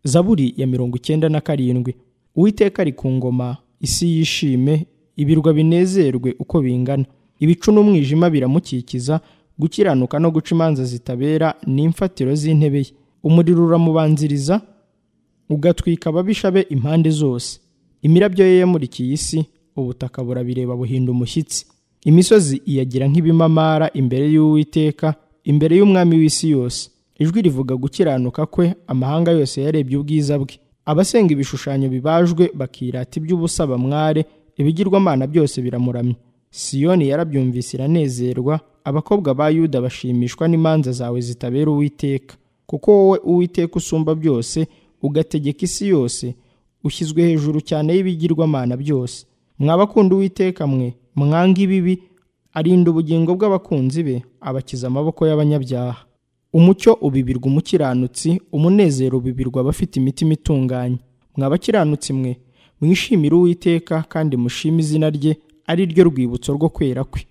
zaburi ya mirongo icyenda na karindwi uwiteka ari ku ngoma isi yishime ibirwa binezerwe uko bingana ibicu n'umwijima biramukikiza gukiranuka no guca imanza zitabera ni imfatiro z'intebe ye umuriro uramubanziriza ugatwika ababisha be impande zose imirabyo ye yamurikiye isi ubutaka burabireba buhinda umushyitsi imisozi iyagira nk'ibimamara imbere y'uwiteka imbere y'umwami w'isi yose ijwi rivuga gukiranuka kwe amahanga yose yarebye ubwiza bwe abasenga ibishushanyo bibajwe bakirata iby'ubusa bamware ibigirwamana byose biramuramya siyoni yarabyumvise iranezerwa abakobwa ba yuda bashimishwa n'imanza zawe zitabera uwiteka kuko wowe uwiteka usumba byose ugategeka isi yose ushyizwe hejuru cyane y'ibigirwamana byose mwabakunda uwiteka mwe mwanga ibibi arinda ubugingo bw'abakunzi be abakiza amaboko y'abanyabyaha umucyo ubibirwa umukiranutsi umunezero ubibirwa abafite imitima itunganye mwabakiranutsi mwe mwishimire uwiteka kandi mushime izina rye ari ryo rwibutso rwo kwera kwe